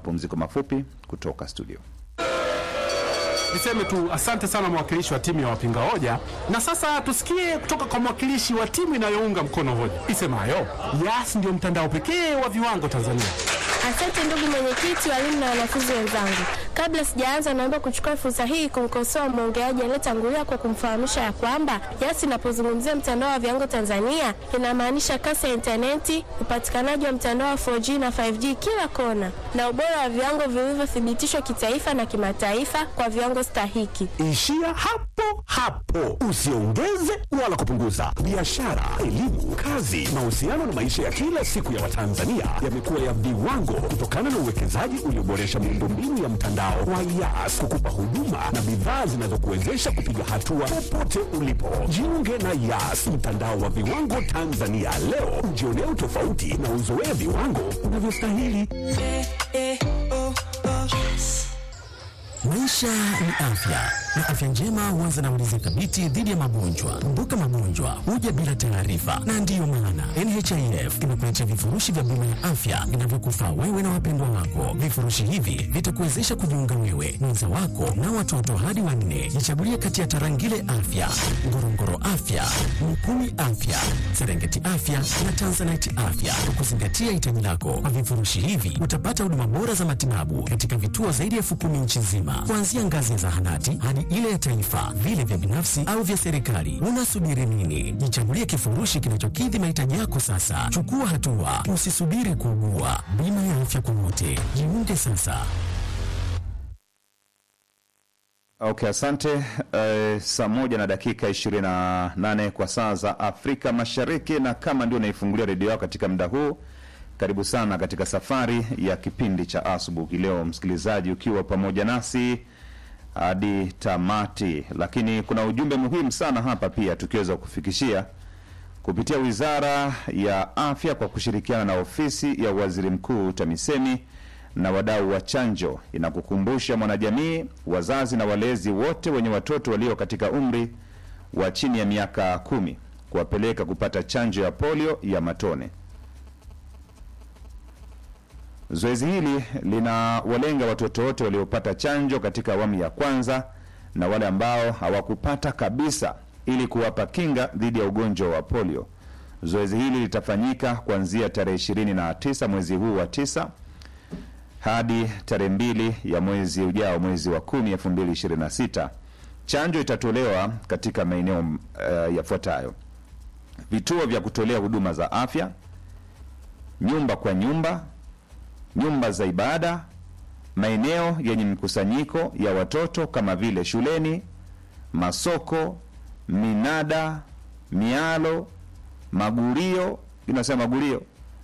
mapumziko mafupi kutoka studio. Niseme tu asante sana mwakilishi wa timu ya wapinga hoja, na sasa tusikie kutoka kwa mwakilishi wa timu inayounga mkono hoja isemayo Yas ndio mtandao pekee wa viwango Tanzania. Asante ndugu mwenyekiti, walimu na wanafunzi wenzangu. Kabla sijaanza, naomba kuchukua fursa hii kumkosoa mwongeaji aliyetangulia kwa kumfahamisha ya kwamba Yas inapozungumzia mtandao wa viwango Tanzania inamaanisha kasi ya intaneti, upatikanaji wa mtandao wa 4G na 5G kila kona, na ubora wa viwango vilivyothibitishwa kitaifa na kimataifa kwa viwango stahiki. Ishia hapo hapo, usiongeze wala kupunguza. Biashara, elimu, kazi, mahusiano na maisha ya kila siku ya Watanzania yamekuwa ya viwango kutokana na uwekezaji ulioboresha miundombinu ya mtandao wa Yas kukupa huduma na bidhaa zinazokuwezesha kupiga hatua popote ulipo. Jiunge na Yas, mtandao wa viwango Tanzania leo, ujionee utofauti na uzoee viwango unavyostahili. Maisha ni afya na afya njema huanza na ulinzi thabiti dhidi ya magonjwa. Kumbuka, magonjwa huja bila taarifa, na ndiyo maana NHIF imekuletea vifurushi vya bima ya afya vinavyokufaa wewe na wapendwa wako. Vifurushi hivi vitakuwezesha kujiunga wewe, mwenza wako na watoto hadi wanne. Jichagulie kati ya Tarangire Afya, Ngorongoro Afya, Mukumi Afya, Serengeti Afya na Tanzanite Afya kwa kuzingatia hitaji lako. Kwa vifurushi hivi utapata huduma bora za matibabu katika vituo zaidi ya elfu kumi nchi nzima, kuanzia ngazi ya zahanati hadi ile ya taifa, vile vya binafsi au vya serikali. Unasubiri nini? Jichagulie kifurushi kinachokidhi mahitaji yako sasa. Chukua hatua, usisubiri kuugua. Bima ya afya kwa wote, jiunge sasa. Okay, asante. Uh, saa moja na dakika 28 kwa saa za Afrika Mashariki, na kama ndio unaifungulia redio yako katika muda huu, karibu sana katika safari ya kipindi cha asubuhi leo, msikilizaji, ukiwa pamoja nasi hadi tamati. Lakini kuna ujumbe muhimu sana hapa pia tukiweza kufikishia kupitia Wizara ya Afya kwa kushirikiana na ofisi ya Waziri Mkuu TAMISEMI na wadau wa chanjo inakukumbusha mwanajamii, wazazi na walezi wote wenye watoto walio katika umri wa chini ya miaka kumi kuwapeleka kupata chanjo ya polio ya matone. Zoezi hili linawalenga watoto wote waliopata chanjo katika awamu ya kwanza na wale ambao hawakupata kabisa ili kuwapa kinga dhidi ya ugonjwa wa polio. Zoezi hili litafanyika kuanzia tarehe 29 mwezi huu wa tisa hadi tarehe mbili ya mwezi ujao, mwezi wa kumi elfu mbili ishirini na sita. Chanjo itatolewa katika maeneo uh, yafuatayo: vituo vya kutolea huduma za afya, nyumba kwa nyumba, nyumba za ibada, maeneo yenye mkusanyiko ya watoto kama vile shuleni, masoko, minada, mialo, magurio, inasema magurio,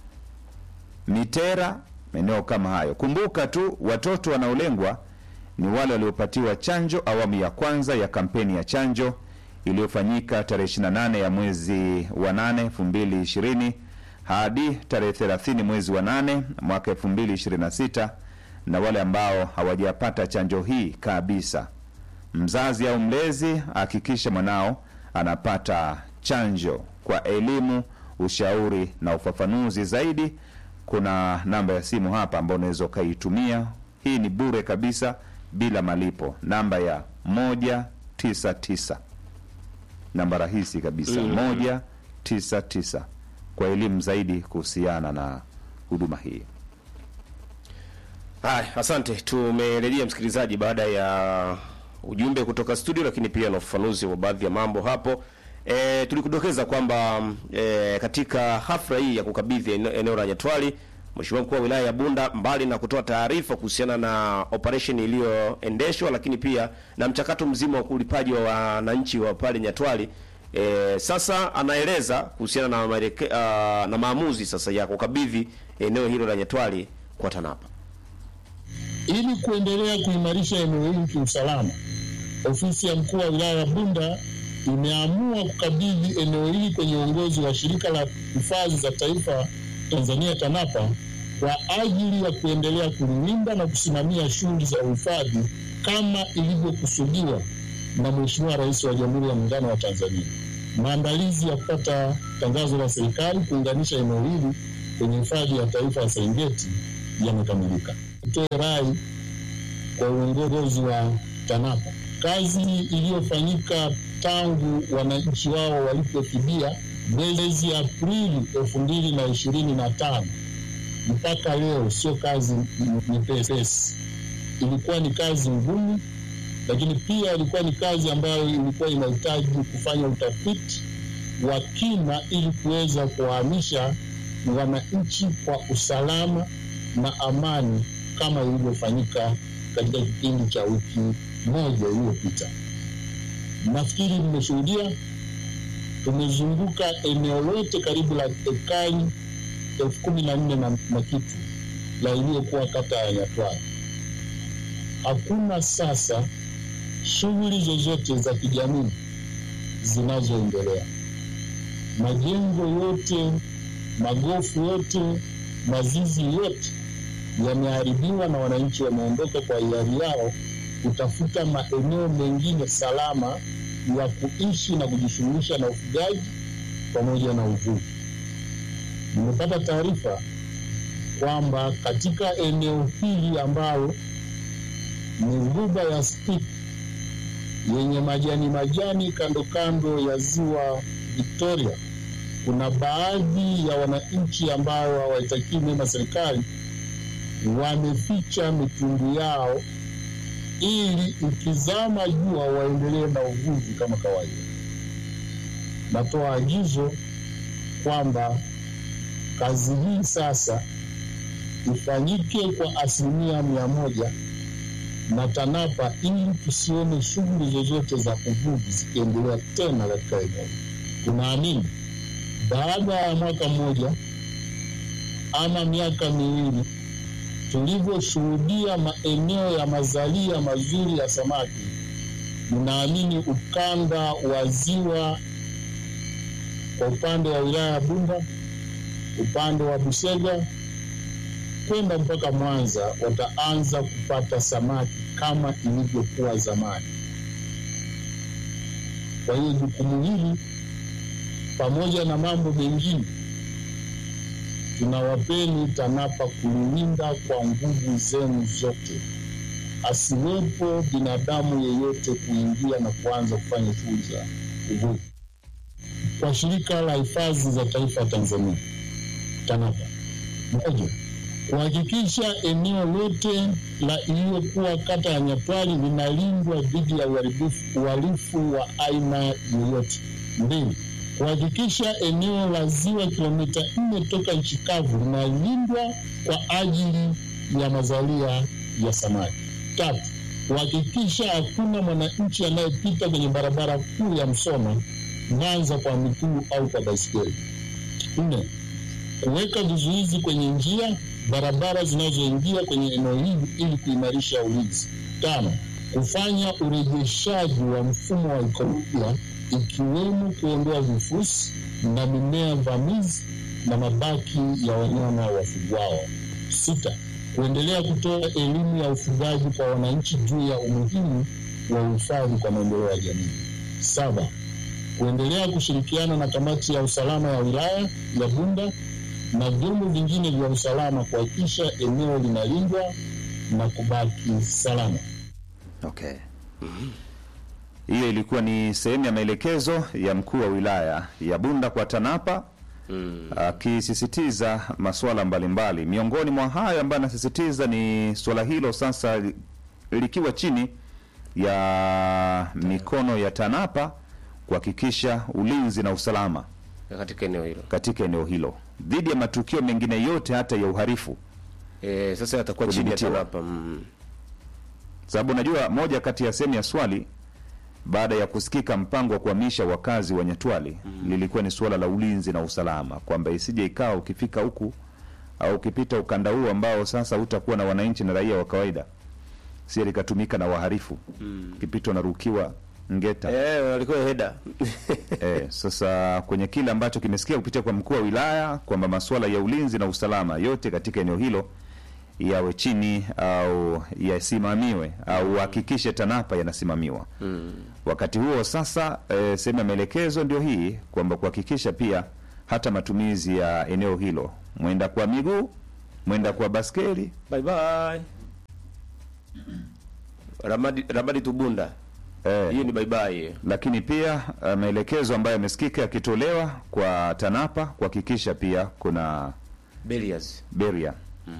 mitera maeneo kama hayo. Kumbuka tu watoto wanaolengwa ni wale waliopatiwa chanjo awamu ya kwanza ya kampeni ya chanjo iliyofanyika tarehe 28 ya mwezi wa 8 2020 hadi tarehe 30 mwezi wa 8 mwaka 2026, na wale ambao hawajapata chanjo hii kabisa. Mzazi au mlezi hakikisha mwanao anapata chanjo. Kwa elimu, ushauri na ufafanuzi zaidi kuna namba ya simu hapa ambayo unaweza ukaitumia. Hii ni bure kabisa, bila malipo, namba ya moja tisa tisa, namba rahisi kabisa Mm. moja tisa tisa, kwa elimu zaidi kuhusiana na huduma hii. Haya, asante. Tumerejea msikilizaji, baada ya ujumbe kutoka studio, lakini pia na ufafanuzi wa baadhi ya mambo hapo. E, tulikudokeza kwamba e, katika hafla hii ya kukabidhi ene- eneo la Nyatwali, Mheshimiwa mkuu wa wilaya ya Bunda, mbali na kutoa taarifa kuhusiana na operation iliyoendeshwa, lakini pia na mchakato mzima wa ulipaji wa wananchi wa pale Nyatwali, e, sasa anaeleza kuhusiana na, maeleke, uh, na maamuzi sasa ya kukabidhi eneo hilo la Nyatwali kwa TANAPA. Ili kuendelea kuimarisha eneo hili kiusalama, ofisi ya mkuu wa wilaya ya Bunda imeamua kukabidhi eneo hili kwenye uongozi wa shirika la hifadhi za taifa Tanzania TANAPA kwa ajili ya kuendelea kulinda na kusimamia shughuli za uhifadhi kama ilivyokusudiwa na Mheshimiwa Rais wa Jamhuri ya Muungano wa Tanzania. Maandalizi ya kupata tangazo la serikali kuunganisha eneo hili kwenye hifadhi ya taifa ya Serengeti yamekamilika. nitoe rai kwa uongozi wa TANAPA. Kazi iliyofanyika tangu wananchi wao walipofidia mwezi Aprili elfu mbili na ishirini na tano mpaka leo sio kazi nyepesi. Ilikuwa ni kazi ngumu, lakini pia ilikuwa ni kazi ambayo ilikuwa inahitaji kufanya utafiti wa kina ili kuweza kuwahamisha wananchi kwa usalama na amani kama ilivyofanyika katika kipindi cha wiki moja iliyopita. Nafikiri mmeshuhudia, tumezunguka eneo lote karibu la ekari elfu kumi na nne na na kitu la iliyokuwa kata ya Nyatwara. Hakuna sasa shughuli zozote za kijamii zinazoendelea. Majengo yote, magofu yote, mazizi yote yameharibiwa na wananchi wameondoka kwa hiari yao kutafuta maeneo mengine salama ya kuishi na kujishughulisha na ufugaji pamoja na uvuvi. Nimepata taarifa kwamba katika eneo hili ambalo ni ghuba ya Spit yenye majani majani kando kando ya ziwa Victoria, kuna baadhi ya wananchi ambao hawaitakii mema serikali wameficha mitungi yao ili ikizama jua waendelee na uvuvi kama kawaida. Natoa agizo kwamba kazi hii sasa ifanyike kwa asilimia mia moja na TANAPA ili tusione shughuli zozote za uvuvi zikiendelea tena katika eneo. Tunaamini baada ya mwaka mmoja ama miaka miwili tulivyoshuhudia maeneo ya mazalia mazuri ya samaki, ninaamini ukanda wa ziwa kwa upande wa wilaya ya Bunda, upande wa Busega kwenda mpaka Mwanza wataanza kupata samaki kama ilivyokuwa zamani. Kwa hiyo jukumu hili pamoja na mambo mengine tunawapeni TANAPA kulilinda kwa nguvu zenu zote, asiwepo binadamu yeyote kuingia na kuanza kufanya shughuli za uvuvi. Kwa Shirika la Hifadhi za Taifa Tanzania TANAPA, moja, kuhakikisha eneo lote la iliyokuwa kata ya Nyatwali linalindwa dhidi ya uharibifu uhalifu wa aina yoyote. Mbili, kuhakikisha eneo la ziwa kilomita nne toka nchi kavu linalindwa kwa ajili ya mazalia ya samaki. Tatu, kuhakikisha hakuna mwananchi anayepita kwenye barabara kuu ya Msoma Mwanza kwa miguu au kwa baiskeli. Nne, kuweka vizuizi kwenye njia barabara zinazoingia kwenye eneo hili ili kuimarisha ulinzi. Tano, kufanya urejeshaji wa mfumo wa ikolojia ikiwemo kuondoa vifusi na mimea vamizi na mabaki ya wanyama wafugwao. Sita, kuendelea kutoa elimu ya ufugaji kwa wananchi juu ya umuhimu wa uhifadhi kwa maendeleo ya jamii. Saba, kuendelea kushirikiana na kamati ya usalama ya wilaya ya Bunda na vyombo vingine vya usalama kuhakikisha eneo linalindwa na kubaki salama. Okay. Hiyo ilikuwa ni sehemu ya maelekezo ya mkuu wa wilaya ya Bunda kwa TANAPA akisisitiza masuala mbalimbali. Miongoni mwa hayo ambayo anasisitiza ni suala hilo sasa li- likiwa chini ya mikono ya TANAPA kuhakikisha ulinzi na usalama katika eneo hilo. katika eneo hilo dhidi ya matukio mengine yote hata ya uhalifu, E, sasa yatakuwa chini ya Kudhibitiwa. TANAPA. Mm. sababu najua moja kati ya sehemu ya swali baada ya kusikika mpango wa kuhamisha wakazi wa Nyatwali lilikuwa ni suala la ulinzi na usalama, kwamba isije ikawa ukifika huku au ukipita ukanda huu ambao sasa utakuwa na wananchi na raia wa kawaida, sie likatumika na waharifu ukipita unarukiwa ngeta Eh, walikuwa heda. Eh, sasa kwenye kile ambacho kimesikia kupitia kwa mkuu wa wilaya kwamba masuala ya ulinzi na usalama yote katika eneo hilo yawe chini au yasimamiwe au hakikishe TANAPA yanasimamiwa. Wakati huo sasa, eh, sehemu ya maelekezo ndio hii kwamba kuhakikisha pia hata matumizi ya eneo hilo mwenda kwa miguu mwenda kwa baskeli bye bye ramadi, ramadi tubunda eh, hiyo ni bye bye lakini pia uh, maelekezo ambayo yamesikika yakitolewa kwa TANAPA kuhakikisha pia kuna Belias. beria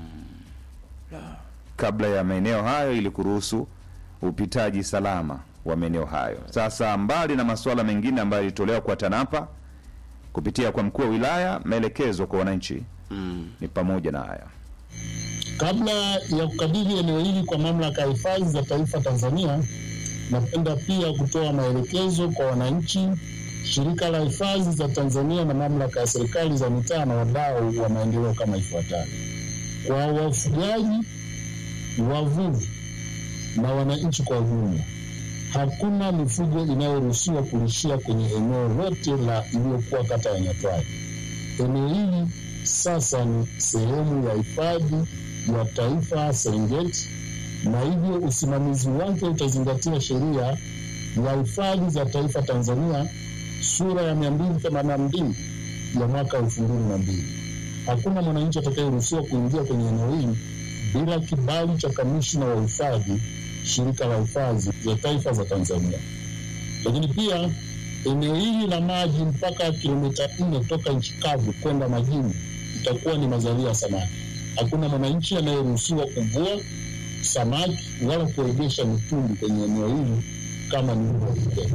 kabla ya maeneo hayo ili kuruhusu upitaji salama wa maeneo hayo. Sasa mbali na masuala mengine ambayo yalitolewa kwa TANAPA kupitia kwa mkuu wa wilaya, maelekezo kwa wananchi ni pamoja na haya. Kabla ya kukabidhi eneo hili kwa mamlaka ya hifadhi za taifa Tanzania, napenda pia kutoa maelekezo kwa wananchi, shirika la hifadhi za Tanzania na mamlaka ya serikali za mitaa na wadau wa maendeleo kama ifuatavyo: kwa wafugaji, wavuvi na wananchi kwa ujumla, hakuna mifugo inayoruhusiwa kulishia kwenye eneo lote la iliyokuwa kata ya Nyatwali. Eneo hili sasa ni sehemu ya hifadhi ya taifa Serengeti, na hivyo usimamizi wake utazingatia sheria ya hifadhi za taifa Tanzania sura ya 282 ya mwaka 2002. Hakuna mwananchi atakayeruhusiwa kuingia kwenye eneo hili bila kibali cha kamishna wa hifadhi, shirika la hifadhi za taifa za Tanzania. Lakini pia eneo hili la maji mpaka kilomita nne toka nchi kavu kwenda majini itakuwa ni mazalia ya samaki. Hakuna mwananchi anayeruhusiwa kuvua samaki wala kuegesha mitumbi kwenye eneo hili kama nilivyoeleza.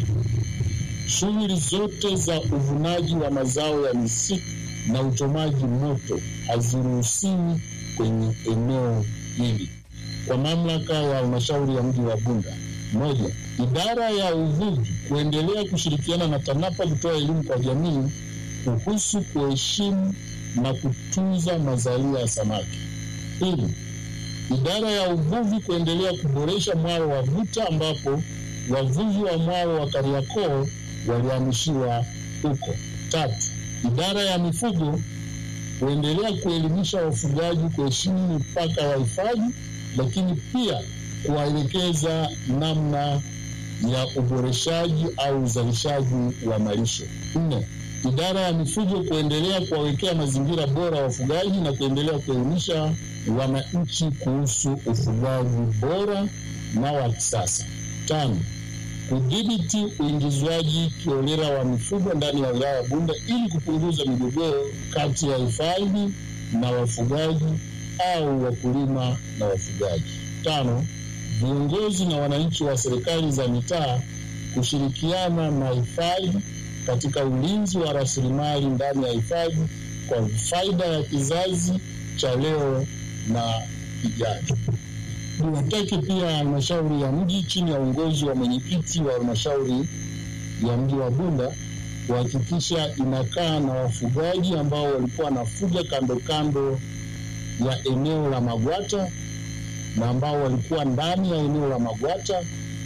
Shughuli zote za uvunaji wa mazao ya misitu na uchomaji moto haziruhusiwi kwenye eneo hili. Kwa mamlaka ya halmashauri ya mji wa Bunda, moja, idara ya uvuvi kuendelea kushirikiana na TANAPA kutoa elimu kwa jamii kuhusu kuheshimu na kutunza mazalia ya samaki. Pili, idara ya uvuvi kuendelea kuboresha mwaro wa Vuta ambapo wavuvi wa mwaro wa Kariakoo walihamishiwa huko. Tatu, idara ya mifugo kuendelea kuelimisha wafugaji kuheshimu mipaka ya hifadhi, lakini pia kuwaelekeza namna ya uboreshaji au uzalishaji wa malisho. Nne, idara ya mifugo kuendelea kuwawekea mazingira bora wafugaji na kuendelea kuelimisha wananchi kuhusu ufugaji bora na wa kisasa. Tano, kudhibiti uingizwaji kiholela wa mifugo ndani ya wilaya ya Bunda ili kupunguza migogoro kati ya hifadhi na wafugaji au wakulima na wafugaji. Tano, viongozi na wananchi wa serikali za mitaa kushirikiana na hifadhi katika ulinzi wa rasilimali ndani ya hifadhi kwa faida ya kizazi cha leo na kijacho. Niwatake pia halmashauri ya mji chini ya uongozi wa mwenyekiti wa halmashauri ya mji wa Bunda kuhakikisha inakaa na wafugaji ambao walikuwa wanafuga kando kando ya eneo la Magwata na ambao walikuwa ndani ya eneo la Magwata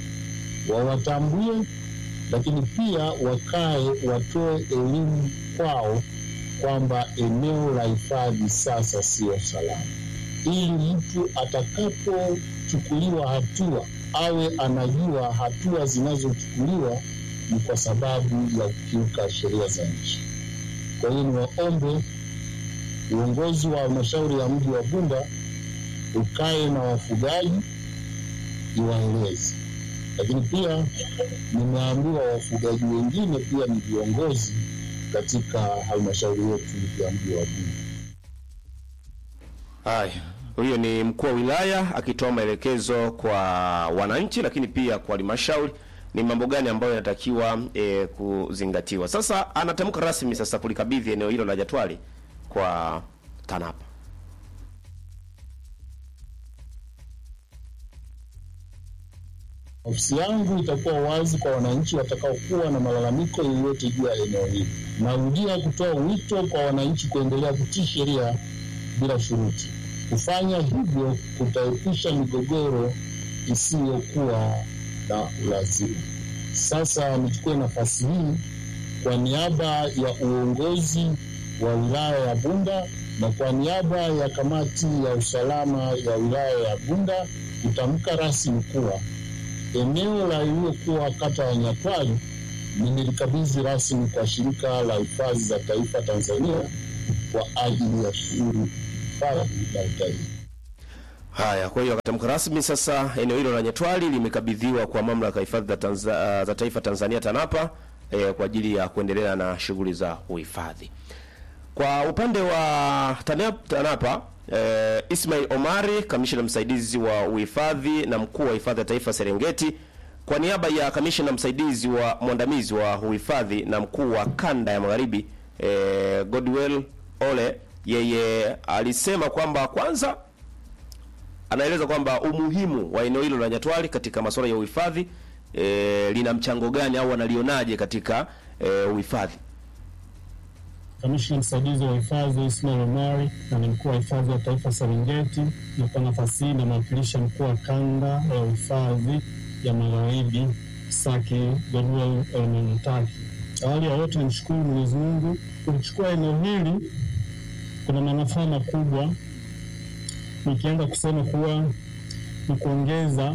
wawatambue, lakini pia wakae watoe elimu kwao kwamba eneo la hifadhi sasa sio salama, ili mtu atakapochukuliwa hatua awe anajua hatua zinazochukuliwa ni kwa sababu ya kukiuka sheria za nchi. Kwa hiyo niwaombe uongozi wa halmashauri ya mji wa Bunda ukae na wafugaji iwaeleze, lakini pia nimeambiwa wafugaji wengine pia ni viongozi katika halmashauri yetu ya mji wa Bunda. Haya, huyo ni mkuu wa wilaya akitoa maelekezo kwa wananchi, lakini pia kwa halmashauri ni mambo gani ambayo yanatakiwa e, kuzingatiwa. Sasa anatamka rasmi sasa kulikabidhi eneo hilo la Jatwali kwa TANAPA. Ofisi yangu itakuwa wazi kwa wananchi watakaokuwa na malalamiko yoyote juu ya eneo hili. Narudia kutoa wito kwa wananchi kuendelea kutii sheria bila shuruti. Kufanya hivyo kutaepusha migogoro isiyokuwa na ulazima. Sasa nichukue nafasi hii kwa niaba ya uongozi wa wilaya ya Bunda na kwa niaba ya kamati ya usalama ya wilaya ya Bunda kutamka rasmi kuwa eneo la iliyokuwa kata ya Nyatwali nimelikabidhi rasmi kwa shirika la hifadhi za taifa Tanzania kwa ajili ya shughuli hifadhi na utalii. Haya, kwa hiyo akatamka rasmi sasa eneo hilo la Nyatwali limekabidhiwa kwa mamlaka ya hifadhi za, Tanza, za taifa Tanzania TANAPA eh, kwa ajili ya kuendelea na shughuli za uhifadhi. Kwa upande wa TANAP- TANAPA eh, Ismail Omari, kamishna msaidizi wa uhifadhi na mkuu wa hifadhi ya taifa Serengeti, kwa niaba ya kamishna msaidizi wa mwandamizi wa uhifadhi na mkuu wa kanda ya magharibi eh, Godwell Ole, yeye alisema kwamba kwanza anaeleza kwamba umuhimu wa eneo hilo la Nyatwali katika masuala ya uhifadhi e, lina mchango gani au analionaje katika e, uhifadhi. Kamishna msaidizi wa hifadhi Ismail Omari na ni mkuu wa hifadhi ya taifa Serengeti, na kwa nafasi hii namwakilisha mkuu wa kanda ya uhifadhi ya magharibi Saki Godwell Elmenotaki. Awali ya yote nimshukuru Mwenyezi Mungu kulichukua eneo hili, kuna manufaa makubwa, nikianza kusema kuwa ni kuongeza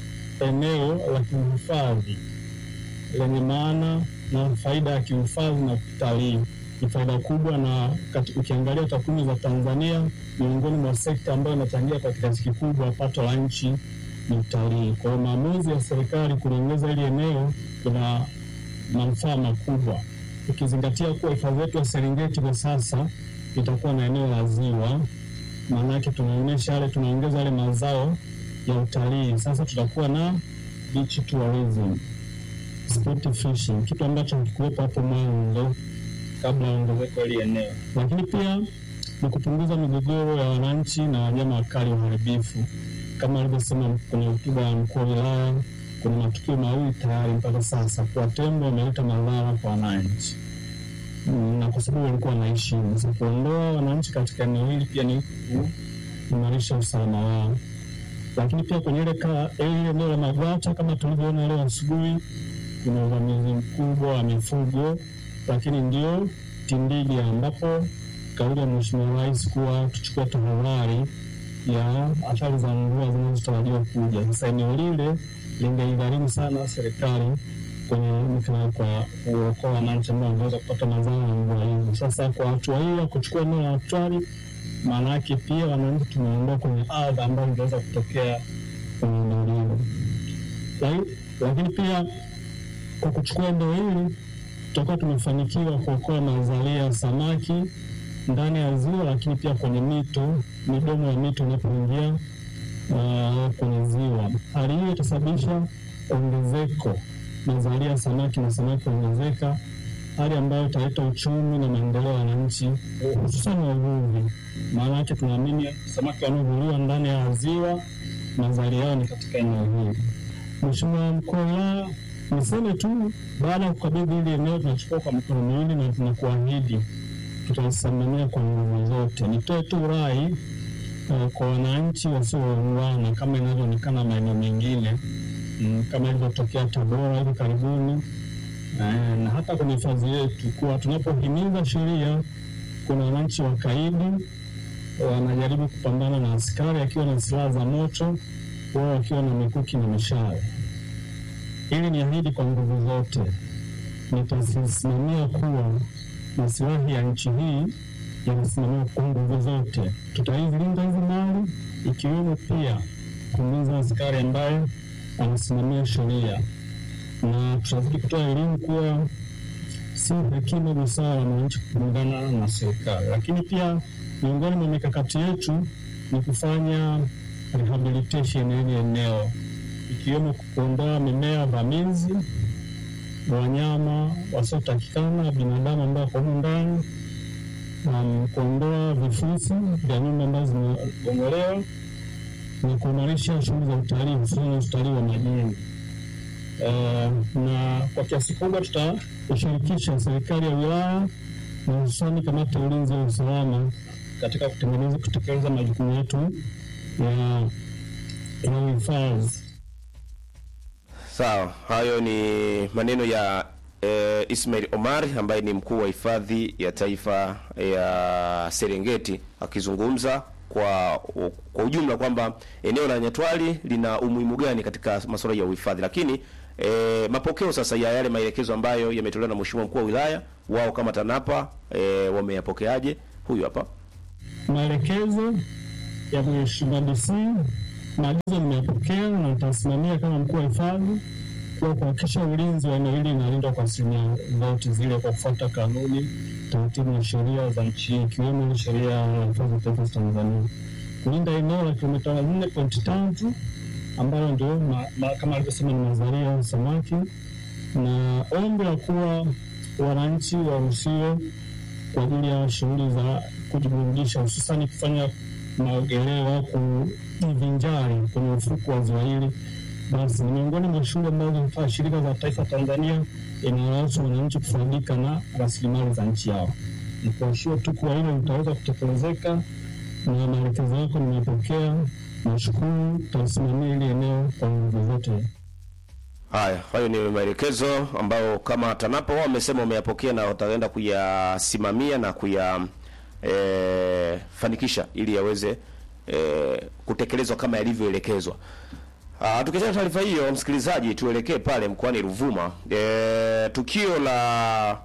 eneo la kiuhifadhi lenye maana na faida ya kiuhifadhi na utalii ni faida kubwa, na kati, ukiangalia takwimu za Tanzania, miongoni mwa sekta ambayo inachangia kwa kiasi kikubwa pato la nchi ni utalii. Kwa hiyo maamuzi ya serikali kuliongeza hili eneo kuna manufaa makubwa, ukizingatia kuwa hifadhi yetu ya Serengeti kwa sasa itakuwa na eneo la ziwa, maanake tunaonyesha yale, tunaongeza yale mazao ya utalii. Sasa tutakuwa na beach tourism, sport fishing, kitu ambacho hakikuwepo hapo mwanzo kabla ya ongezeko hili eneo, lakini pia ni kupunguza migogoro ya wananchi na wanyama wakali waharibifu. Kama alivyosema kwenye hotuba ya mkuu wa wilaya, kuna matukio mawili tayari mpaka sasa kwa tembo wameleta madhara kwa wananchi Mm, na kwa sababu walikuwa wanaishi. Sasa kuondoa wananchi katika eneo hili pia ni kuimarisha usalama wao, lakini pia kwenye ile ka- ile eneo la Magwata kama tulivyoona leo asubuhi, kuna uvamizi mkubwa wa mifugo, lakini ndio Tindigi ambapo kauli ya Mheshimiwa Rais kuwa tuchukue tahadhari ya athari za mvua zinazotarajiwa kuja. Sasa eneo lile lingeigharimu sana serikali kwenye mkana kwa kuokoa wananchi ambao wangeweza kupata madhara ya mvua hizo. Sasa kwa hatua hii ya kuchukua eneo la Hatwali, maana yake pia wananchi tumeondoa kwenye adha ambayo ingeweza kutokea kwenye eneo hilo, Laki- lakini pia kwa kuchukua eneo hili tutakuwa tumefanikiwa kuokoa mazalia ya samaki ndani ya ziwa, lakini pia kwenye mito, midomo ya mito inapoingia uh, kwenye ziwa. Hali hiyo itasababisha ongezeko mazalia ya samaki na samaki kuongezeka, hali ambayo italeta uchumi na maendeleo ya wananchi, hususan wavuvi. Maana yake tunaamini samaki wanaovuliwa ndani ya ziwa mazalia yao ni katika eneo hili. Mheshimiwa mkuu wa wilaya, niseme tu baada ya kukabidhi hili eneo tunachukua kwa mikono miwili na tunakuahidi tutalisimamia kwa nguvu zote. Nitoe tu rai uh, kwa wananchi wasioungana kama inavyoonekana maeneo mengine mm, kama ilivyotokea Tabora hivi karibuni eh, na hata kwenye hifadhi yetu kuwa tunapohimiza sheria, kuna wananchi wakaidi wanajaribu kupambana na askari akiwa na silaha za moto, wao wakiwa na mikuki na mishale. Ili ni ahidi kwa nguvu zote, nitasimamia kuwa masilahi ya nchi hii yanasimamiwa kwa nguvu zote. Tutailinda hizi mali, ikiwemo pia kumlinza askari ambaye anasimamia sheria, na tutazidi kutoa elimu kuwa si hekima busara mwananchi kuungana na serikali. Lakini pia miongoni mwa mikakati yetu ni kufanya rehabilitation ya hili eneo, ikiwemo kuondoa mimea vamizi, wanyama wasiotakikana, binadamu ambao wako humu ndani, um, kuondoa vifusi vya nyumba ambazo zimegongolewa na kuimarisha shughuli za utalii, hususan utalii wa majini. Eh, na kwa kiasi kubwa tutashirikisha serikali ya wilaya na hususani kamati ya ulinzi wa usalama katika kutengeneza kutekeleza majukumu yetu ya ya uhifadhi. Sawa, hayo ni maneno ya e, Ismail Omar ambaye ni mkuu wa hifadhi ya taifa ya Serengeti akizungumza kwa kwa ujumla kwamba eneo la Nyatwali lina umuhimu gani katika masuala ya uhifadhi, lakini e, mapokeo sasa ya yale maelekezo ambayo yametolewa na mheshimiwa mkuu wa wilaya, wao kama TANAPA e, wameyapokeaje? Huyu hapa. maelekezo ya Mheshimiwa DC, maagizo nimeyapokea na nitasimamia kama mkuu wa hifadhi kwa kuhakikisha ulinzi wa eneo hili unalindwa kwa asilimia zote zile kwa kufuata kanuni, taratibu na sheria za nchi hii ikiwemo ile sheria ya hifadhi ya taifa za Tanzania kulinda eneo la kilomita nne pointi tatu ambalo ndio ma- ma- kama alivyosema ni mazalia ya samaki, na ombi la kuwa wananchi waruhusiwe kwa ajili ya shughuli za kujiburudisha, hususani kufanya maogeleo au kujivinjari kwenye ufuku wa ziwa hili, basi ni miongoni mwa shughuli ambazo zifaa shirika za taifa Tanzania inaruhusu wananchi kufaidika na rasilimali za nchi yao. Ni kuashia tu kuwa hilo litaweza kutekelezeka na maelekezo yako nimepokea. Nashukuru, tutasimamia hili eneo kwa nguvu zote. Haya, hayo ni maelekezo ambayo kama TANAPA wao wamesema wameyapokea na wataenda kuyasimamia na kuya e, fanikisha ili yaweze e, kutekelezwa kama yalivyoelekezwa. Ah, tukiachana taarifa hiyo, msikilizaji, tuelekee pale mkoani Ruvuma. E, tukio la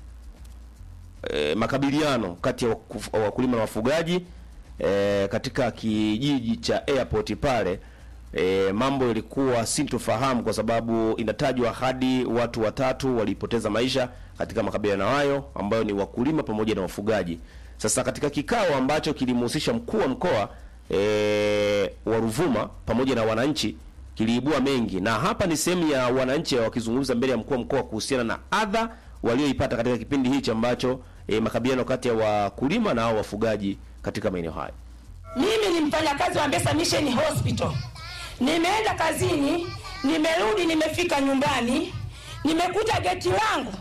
e, makabiliano kati ya waku- wakulima na wafugaji e, katika kijiji cha airport pale e, mambo yalikuwa sintofahamu kwa sababu inatajwa hadi watu watatu walipoteza maisha katika makabiliano hayo ambayo ni wakulima pamoja na wafugaji. Sasa katika kikao ambacho kilimhusisha mkuu wa mkoa e, wa Ruvuma pamoja na wananchi kiliibua mengi, na hapa ni sehemu ya wananchi wakizungumza mbele ya mkuu wa mkoa kuhusiana na adha walioipata katika kipindi hichi ambacho e, makabiliano kati ya wakulima na hao wafugaji katika maeneo hayo. Mimi ni mfanyakazi wa Mbesa Mission Hospital. Nimeenda kazini, nimerudi, nimefika nyumbani, nimekuta geti langu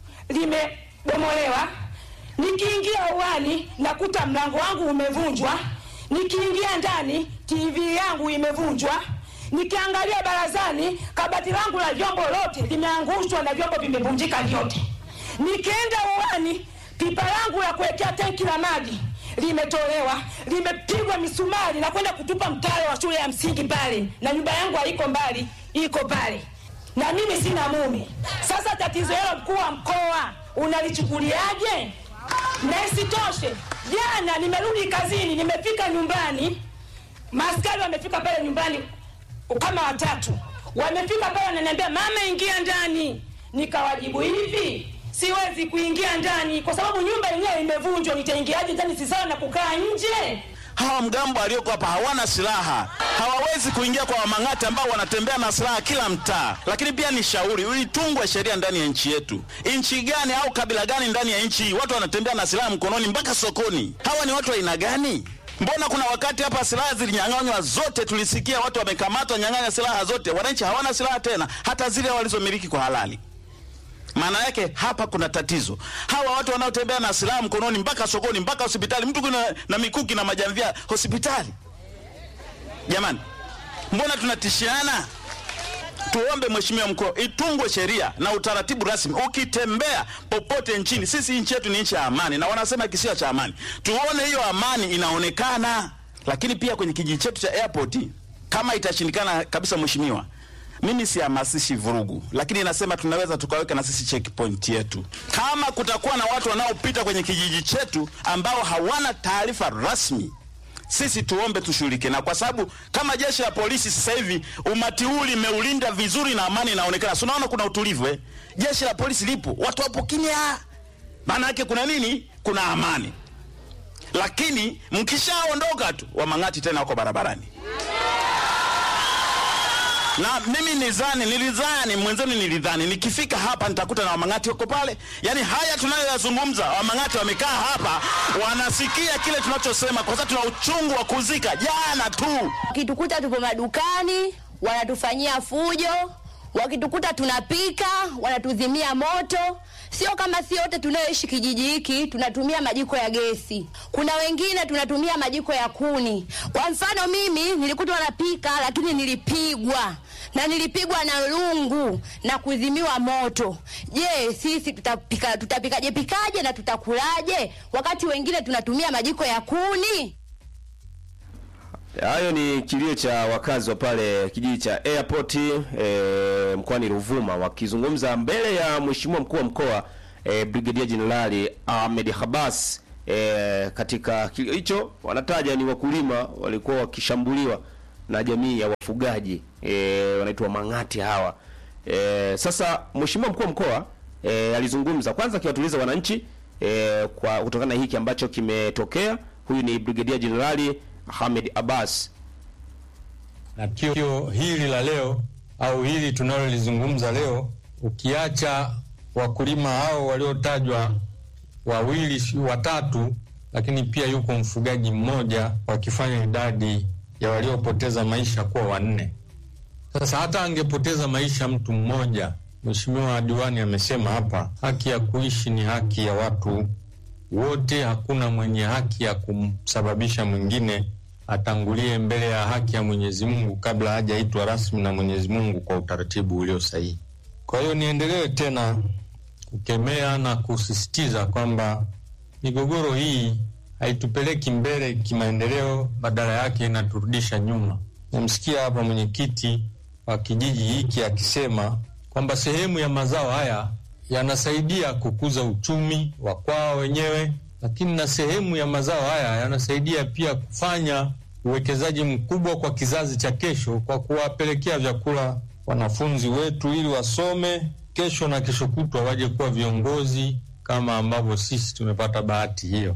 limebomolewa. Nikiingia uani nakuta mlango wangu umevunjwa. Nikiingia ndani TV yangu imevunjwa. Nikiangalia barazani kabati langu la vyombo lote limeangushwa na vyombo vimevunjika vyote. Nikienda uani pipa langu la kuwekea tenki la maji limetolewa limepigwa misumari na kwenda kutupa mtaro wa shule ya msingi pale, na nyumba yangu haiko mbali, iko pale, na mimi sina mume. Sasa tatizo hilo, mkuu wa mkoa, unalichukuliaje? Na isitoshe, jana nimerudi kazini, nimefika nyumbani, maaskari wamefika pale nyumbani kama watatu, wamefika pale wananiambia, mama, ingia ndani. Nikawajibu hivi siwezi kuingia ndani kwa sababu nyumba yenyewe imevunjwa. Nitaingiaje ndani? Si sawa na kukaa nje. hawa mgambo walioko hapa hawana silaha, hawawezi kuingia kwa wamang'ati ambao wanatembea na silaha kila mtaa. Lakini pia ni shauri, ilitungwe sheria ndani ya nchi yetu. Nchi gani au kabila gani ndani ya nchi hii watu wanatembea na silaha mkononi mpaka sokoni? Hawa ni watu wa aina gani? Mbona kuna wakati hapa silaha zilinyang'anywa zote, tulisikia watu wamekamatwa, nyang'anya silaha zote. Wananchi hawana silaha tena, hata zile walizomiliki kwa halali. Maana yake hapa kuna tatizo. Hawa watu wanaotembea na silaha mkononi mpaka sokoni mpaka hospitali, mtu kuna na mikuki na majamvia hospitali. Jamani, mbona tunatishiana? Tuombe Mheshimiwa Mkuu, itungwe sheria na utaratibu rasmi. Ukitembea popote nchini, sisi nchi yetu ni nchi ya amani, na wanasema kisiwa cha amani. Tuone hiyo amani inaonekana. Lakini pia kwenye kijiji chetu cha airport, kama itashindikana kabisa, Mheshimiwa, mimi sihamasishi vurugu, lakini nasema tunaweza tukaweka na sisi checkpoint yetu. Kama kutakuwa na watu wanaopita kwenye kijiji chetu ambao hawana taarifa rasmi, sisi tuombe tushughulike, na kwa sababu kama jeshi la polisi sasa hivi umati huu limeulinda vizuri na amani inaonekana, si unaona kuna utulivu eh? Jeshi la polisi lipo, watu wapo kimya, maana yake kuna nini? Kuna amani. Lakini mkishaondoka tu, wamang'ati tena wako barabarani na mimi nizani nilidhani mwenzenu nilidhani nikifika hapa nitakuta na wamang'ati wako pale. Yani haya tunayoyazungumza, wamang'ati wamekaa hapa wanasikia kile tunachosema, kwa sababu tuna uchungu wa kuzika. Jana tu wakitukuta tupo madukani wanatufanyia fujo, wakitukuta tunapika wanatuzimia moto. Sio kama si wote tunayoishi kijiji hiki tunatumia majiko ya gesi, kuna wengine tunatumia majiko ya kuni. Kwa mfano mimi nilikutwa napika, lakini nilipigwa na nilipigwa na lungu na kuzimiwa moto. Je, sisi tutapika tutapikaje pikaje na tutakulaje wakati wengine tunatumia majiko ya kuni? Hayo ni kilio cha wakazi wa pale kijiji cha Airport e, mkoani Ruvuma wakizungumza mbele ya mheshimiwa mkuu wa mkoa e, Brigadier Jenerali Ahmed Habas e, katika kilio hicho wanataja ni wakulima walikuwa wakishambuliwa na jamii ya wafugaji e, wanaitwa mang'ati hawa e, sasa mheshimiwa mkuu wa mkoa e, alizungumza kwanza akiwatuliza wananchi e, kwa kutokana na hiki ambacho kimetokea huyu ni brigedia jenerali Ahmed Abbas na tukio hili la leo au hili tunalolizungumza leo, ukiacha wakulima hao waliotajwa wawili si- watatu, lakini pia yuko mfugaji mmoja, wakifanya idadi ya waliopoteza maisha kuwa wanne. Sasa hata angepoteza maisha mtu mmoja, Mheshimiwa diwani amesema hapa, haki ya kuishi ni haki ya watu wote. Hakuna mwenye haki ya kumsababisha mwingine atangulie mbele ya haki ya Mwenyezi Mungu kabla hajaitwa rasmi na Mwenyezi Mungu kwa utaratibu ulio sahihi. Kwa hiyo niendelee tena kukemea na kusisitiza kwamba migogoro hii haitupeleki mbele kimaendeleo, badala yake inaturudisha nyuma. Namsikia hapa mwenyekiti wa kijiji hiki akisema kwamba sehemu ya mazao haya yanasaidia kukuza uchumi wa kwao wenyewe, lakini na sehemu ya mazao haya yanasaidia pia kufanya uwekezaji mkubwa kwa kizazi cha kesho, kwa kuwapelekea vyakula wanafunzi wetu ili wasome kesho na kesho kutwa waje kuwa viongozi kama ambavyo sisi tumepata bahati hiyo.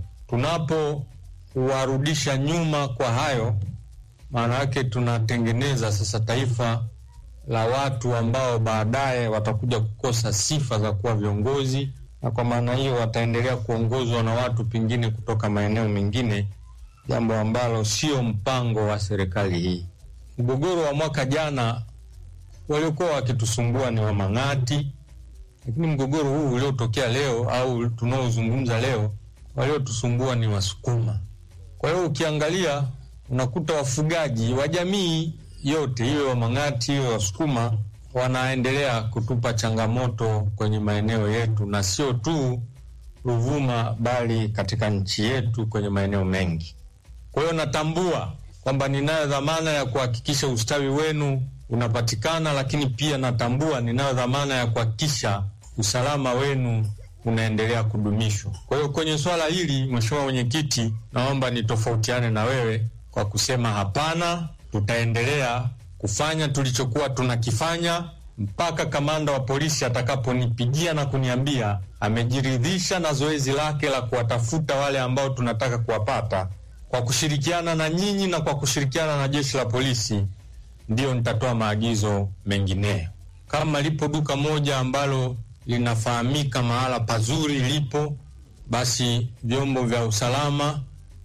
Tunapowarudisha nyuma kwa hayo, maana yake tunatengeneza sasa taifa la watu ambao baadaye watakuja kukosa sifa za kuwa viongozi, na kwa maana hiyo wataendelea kuongozwa na watu pengine kutoka maeneo mengine, jambo ambalo sio mpango wa serikali hii. Mgogoro wa mwaka jana waliokuwa wakitusumbua ni Wamang'ati, lakini mgogoro huu uliotokea leo au tunaozungumza leo, waliotusumbua ni Wasukuma. Kwa hiyo ukiangalia unakuta wafugaji wa jamii yote, iwe Wamang'ati iwe Wasukuma, wanaendelea kutupa changamoto kwenye maeneo yetu, na sio tu Ruvuma, bali katika nchi yetu kwenye maeneo mengi. Kwa hiyo natambua kwamba ninayo dhamana ya kuhakikisha ustawi wenu unapatikana, lakini pia natambua ninayo dhamana ya kuhakikisha usalama wenu unaendelea kudumishwa. Kwa hiyo kwenye swala hili, Mheshimiwa Mwenyekiti, naomba nitofautiane na wewe kwa kusema hapana, tutaendelea kufanya tulichokuwa tunakifanya mpaka kamanda wa polisi atakaponipigia na kuniambia amejiridhisha na zoezi lake la kuwatafuta wale ambao tunataka kuwapata kwa kushirikiana na nyinyi na kwa kushirikiana na jeshi la polisi, ndiyo nitatoa maagizo mengineyo. Kama lipo duka moja ambalo linafahamika mahala pazuri lipo, basi vyombo vya usalama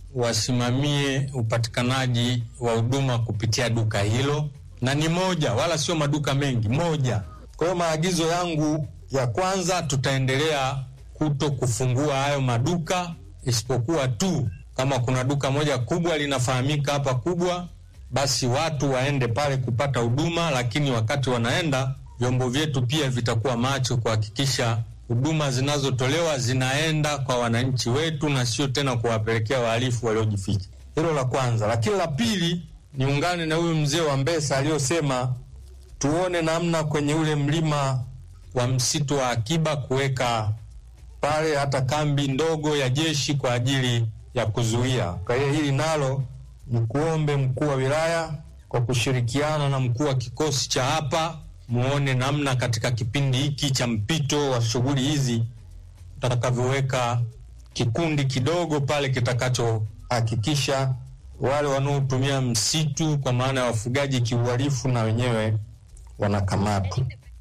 wasimamie upatikanaji wa huduma kupitia duka hilo, na ni moja, wala sio maduka mengi, moja. Kwa hiyo maagizo yangu ya kwanza, tutaendelea kuto kufungua hayo maduka, isipokuwa tu kama kuna duka moja kubwa linafahamika hapa kubwa, basi watu waende pale kupata huduma, lakini wakati wanaenda, vyombo vyetu pia vitakuwa macho kuhakikisha huduma zinazotolewa zinaenda kwa wananchi wetu na sio tena kuwapelekea wahalifu waliojificha. Hilo la kwanza. Lakini la pili, niungane na huyu mzee wa Mbesa aliyosema tuone namna kwenye ule mlima wa msitu wa akiba kuweka pale hata kambi ndogo ya jeshi kwa ajili ya kuzuia. Kwa hiyo hili nalo ni kuombe mkuu wa wilaya kwa kushirikiana na mkuu wa kikosi cha hapa, muone namna katika kipindi hiki cha mpito wa shughuli hizi tutakavyoweka kikundi kidogo pale kitakachohakikisha wale wanaotumia msitu kwa maana ya wafugaji kiuhalifu na wenyewe wanakamatwa.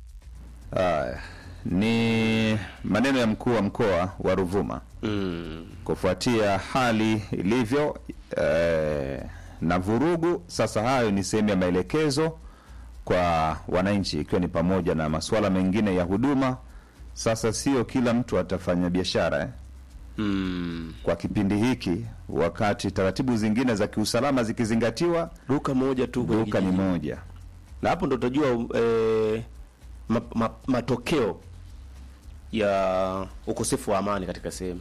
Haya, ni maneno ya mkuu wa mkoa wa Ruvuma kufuatia hali ilivyo eh, na vurugu. Sasa hayo ni sehemu ya maelekezo kwa wananchi, ikiwa ni pamoja na masuala mengine ya huduma. Sasa sio kila mtu atafanya biashara eh? Kwa kipindi hiki, wakati taratibu zingine za kiusalama zikizingatiwa, duka moja tu kwenye duka ni kijiji. moja. na hapo ndo utajua eh, ma, ma, matokeo ya ukosefu wa amani katika sehemu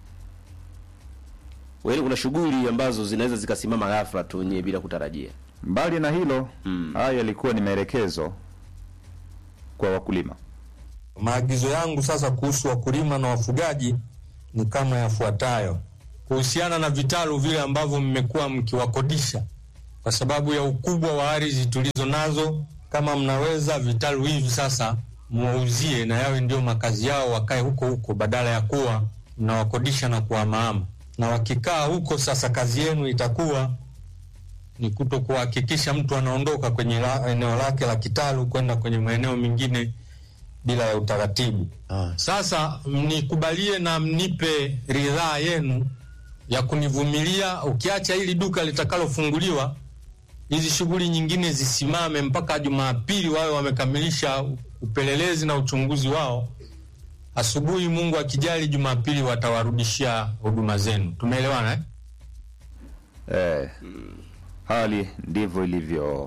Yaani kuna shughuli ambazo zinaweza zikasimama ghafla tu wenyewe bila kutarajia. Mbali na hilo, haya yalikuwa ni maelekezo kwa wakulima. Maagizo yangu sasa kuhusu wakulima na wafugaji ni kama yafuatayo. kuhusiana na vitalu vile ambavyo mmekuwa mkiwakodisha kwa sababu ya ukubwa wa ardhi tulizo nazo. Kama mnaweza vitalu hivi sasa muwauzie na yawe ndio makazi yao, wakae huko huko badala ya kuwa mnawakodisha na kuwamaama. Na wakikaa huko sasa, kazi yenu itakuwa ni kuto kuhakikisha mtu anaondoka kwenye la, eneo lake la kitalu kwenda kwenye maeneo mengine bila ya utaratibu. Sasa mnikubalie na mnipe ridhaa yenu ya kunivumilia, ukiacha hili duka litakalofunguliwa, hizi shughuli nyingine zisimame mpaka Jumapili wawe wamekamilisha upelelezi na uchunguzi wao. Asubuhi, Mungu akijali, Jumapili watawarudishia huduma zenu. Tumeelewana eh? Eh, hali ndivyo ilivyokuwa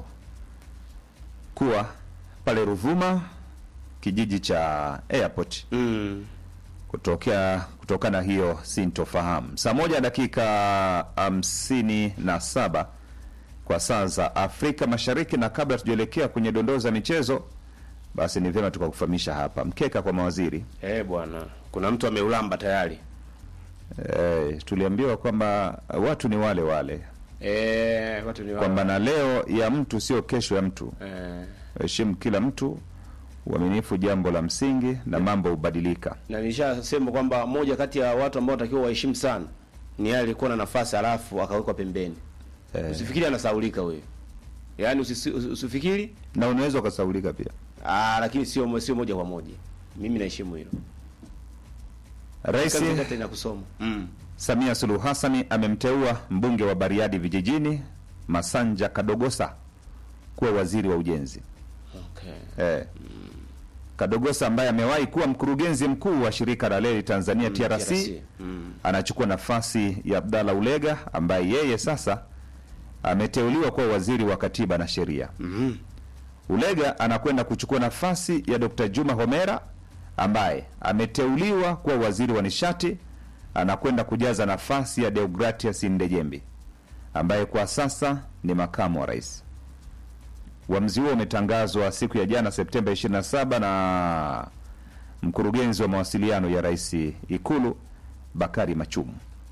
pale Ruvuma, kijiji cha airport mm. kutokea kutokana na hiyo sintofahamu. Saa moja dakika hamsini na saba kwa saa za Afrika Mashariki, na kabla tujaelekea kwenye dondoo za michezo, basi ni vyema tukakufahamisha hapa mkeka kwa mawaziri. Eh, bwana, kuna mtu ameulamba tayari. Eh, tuliambiwa kwamba watu ni wale wale Eh, watu ni wale kwamba wale. na leo ya mtu sio kesho ya mtu. Eh, Heshimu kila mtu, uaminifu jambo la msingi, na mambo hubadilika. na nilishasema kwamba moja kati ya watu ambao watakiwa waheshimu sana ni yeye alikuwa na nafasi alafu akawekwa pembeni. Eh, Usifikiri anasaulika huyo. Yaani usisi- usi- usifikiri na unaweza ukasaulika pia. ah, lakini sio mo- sio moja kwa moja. Mimi naheshimu hilo. Rais Kazi kati na kusoma. Mm. Samia Suluhu Hassani amemteua mbunge wa Bariadi Vijijini Masanja Kadogosa kuwa waziri wa ujenzi. Okay. Eh, Kadogosa ambaye amewahi kuwa mkurugenzi mkuu wa shirika la reli Tanzania TRC, TRC. Mm. anachukua nafasi ya Abdalla Ulega ambaye yeye sasa ameteuliwa kuwa waziri wa katiba na sheria. Mhm. Ulega anakwenda kuchukua nafasi ya Dr. Juma Homera ambaye ameteuliwa kuwa waziri wa nishati, anakwenda kujaza nafasi ya Deogratias Ndejembi ambaye kwa sasa ni makamu wa rais. Uamuzi huo umetangazwa siku ya jana Septemba 27 na mkurugenzi wa mawasiliano ya rais Ikulu Bakari Machumu.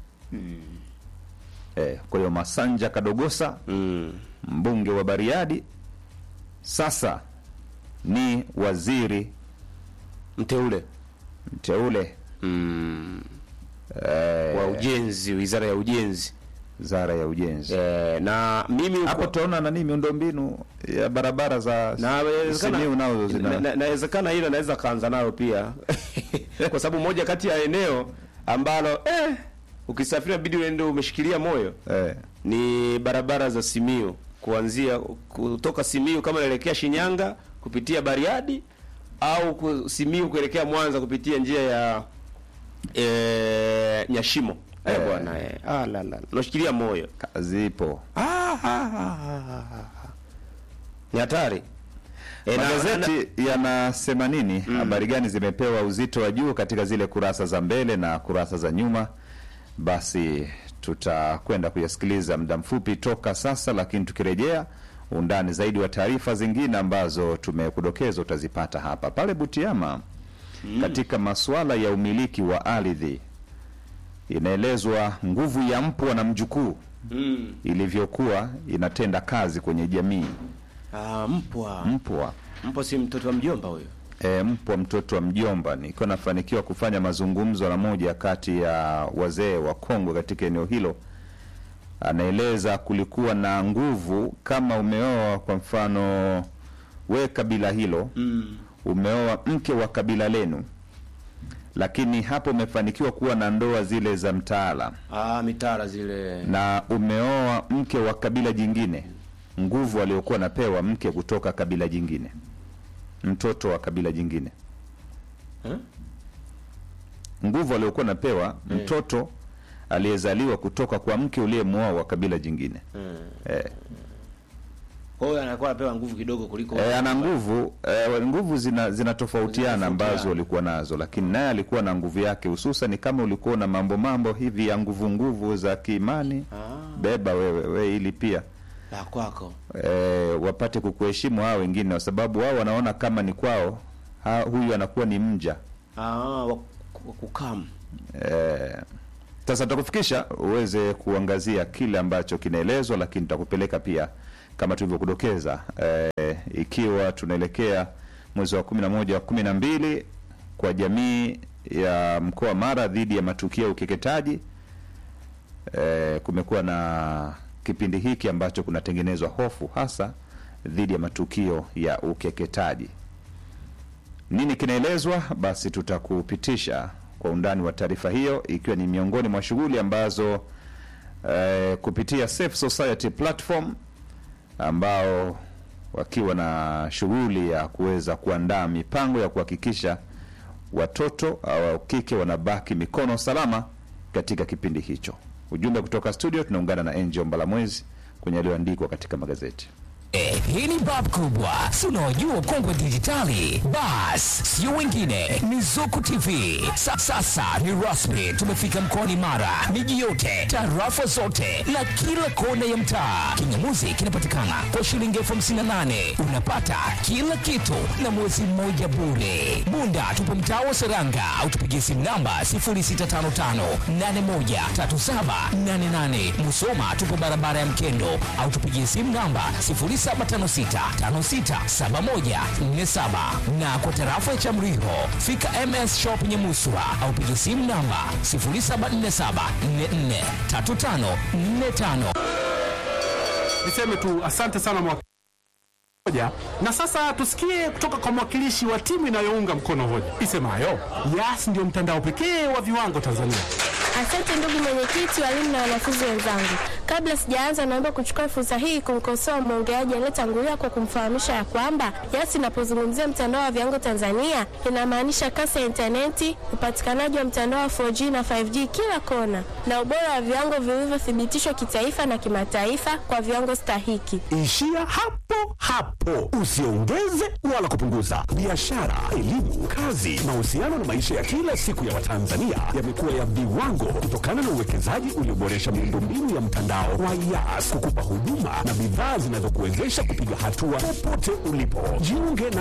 Eh, kwa hiyo Masanja Kadogosa Mm. mbunge wa Bariadi sasa ni waziri Mteule mteule mm. eh, wa ujenzi, wizara ya ujenzi. wizara ya ujenzi. Eh, na mimi Hapo tutaona nani miundombinu ya barabara za na Simiyu nazo zina na- na- nawezekana hilo naweza kaanza nayo pia kwa sababu moja kati ya eneo ambalo eh, ukisafiri bidi uende umeshikilia moyo eh, ni barabara za Simiyu kuanzia kutoka Simiyu kama unaelekea Shinyanga kupitia Bariadi au ku- Simiyu kuelekea Mwanza kupitia njia ya eh, Nyashimo eh, Eh. bwana eh. Ah, la, la. Unashikilia moyo zipo ah, ah, ah, ah, ah. ni hatari Eh, na- na- magazeti yanasema nini? Habari gani zimepewa uzito wa juu katika zile kurasa za mbele na kurasa za nyuma? Basi tutakwenda kuyasikiliza muda mfupi toka sasa, lakini tukirejea undani zaidi wa taarifa zingine ambazo tumekudokeza utazipata hapa pale Butiama. Katika masuala ya umiliki wa ardhi, inaelezwa nguvu ya mpwa na mjukuu mm. ilivyokuwa inatenda kazi kwenye jamii. ah, mpwa Mpwa mpwa si mtoto wa mjomba huyo e, mpwa mtoto wa mjomba. Nikiwa nafanikiwa kufanya mazungumzo na moja kati ya wazee wa kongwe katika eneo hilo, anaeleza kulikuwa na nguvu kama umeoa kwa mfano we kabila hilo mm. umeoa mke wa kabila lenu, lakini hapo umefanikiwa kuwa na ndoa zile za mtaala ah, mitara zile na umeoa mke wa kabila jingine, nguvu aliokuwa napewa mke kutoka kabila jingine, mtoto wa kabila jingine Eh? nguvu aliokuwa napewa mtoto aliyezaliwa kutoka kwa mke uliyemwoa wa kabila jingine mm. eh, kwa hiyo anakuwa anapewa nguvu kidogo kuliko eh, ana nguvu eh, nguvu zina zinatofautiana ambazo Zinatofautiana. walikuwa nazo, lakini naye alikuwa na nguvu yake, hususan kama ulikuwa na mambo mambo hivi ya nguvu nguvu za kiimani, ah, beba wewe we ili pia la kwako e, wapate kukuheshimu hao wengine, kwa sababu wao wanaona kama ni kwao ha, huyu anakuwa ni mja ah, wa wa kukamu e, Sasa tutakufikisha uweze kuangazia kile ambacho kinaelezwa, lakini tutakupeleka pia kama tulivyokudokeza, eh, ikiwa tunaelekea mwezi wa kumi na moja wa kumi na mbili kwa jamii ya mkoa wa Mara dhidi ya matukio ya ukeketaji. Eh, kumekuwa na kipindi hiki ambacho kunatengenezwa hofu hasa dhidi ya matukio ya ukeketaji. Nini kinaelezwa? Basi tutakupitisha kwa undani wa taarifa hiyo, ikiwa ni miongoni mwa shughuli ambazo eh, kupitia Safe Society platform ambao wakiwa na shughuli ya kuweza kuandaa mipango ya kuhakikisha watoto au kike wanabaki mikono salama katika kipindi hicho. Ujumbe kutoka studio, tunaungana na Angel Mbalamwezi kwenye yaliyoandikwa katika magazeti. Eh, hii ni bab kubwa, si unaojua kongwe dijitali. Bas, sio wengine, ni Zuku TV. Sa, sasa ni rasmi, tumefika mkoani Mara, miji yote, tarafa zote na kila kona ya mtaa. Kingamuzi kinapatikana kwa shilingi elfu hamsini na nane unapata kila kitu na mwezi mmoja bure. Bunda tupo mtaa wa Seranga au tupigie simu namba 0655813788. Musoma tupo barabara ya Mkendo au tupigie simu namba 0756567147 na kwa tarafa ya Chamriho fika MS Shop Nyamuswa au pigie simu namba 0747443545. Niseme tu asante sana mwakilishi hoja. Na sasa tusikie kutoka kwa mwakilishi wa timu inayounga mkono hoja isemayo Yas ndio mtandao pekee wa viwango Tanzania. Asante ndugu mwenyekiti, walimu na wanafunzi wenzangu. Kabla sijaanza, naomba kuchukua fursa hii kumkosoa mwongeaji aliyetangulia kwa kumfahamisha ya kwamba Yas inapozungumzia mtandao wa viwango Tanzania inamaanisha kasi ya intaneti, upatikanaji wa mtandao wa 4G na 5G kila kona, na ubora wa viwango vilivyothibitishwa kitaifa na kimataifa kwa viwango stahiki. Ishia hapo hapo, usiongeze wala kupunguza. Biashara, elimu, kazi, mahusiano na maisha ya kila siku ya Watanzania yamekuwa ya viwango kutokana na uwekezaji ulioboresha miundombinu ya mtandao wa Yas kukupa huduma na bidhaa zinazokuwezesha kupiga hatua popote ulipo. Jiunge na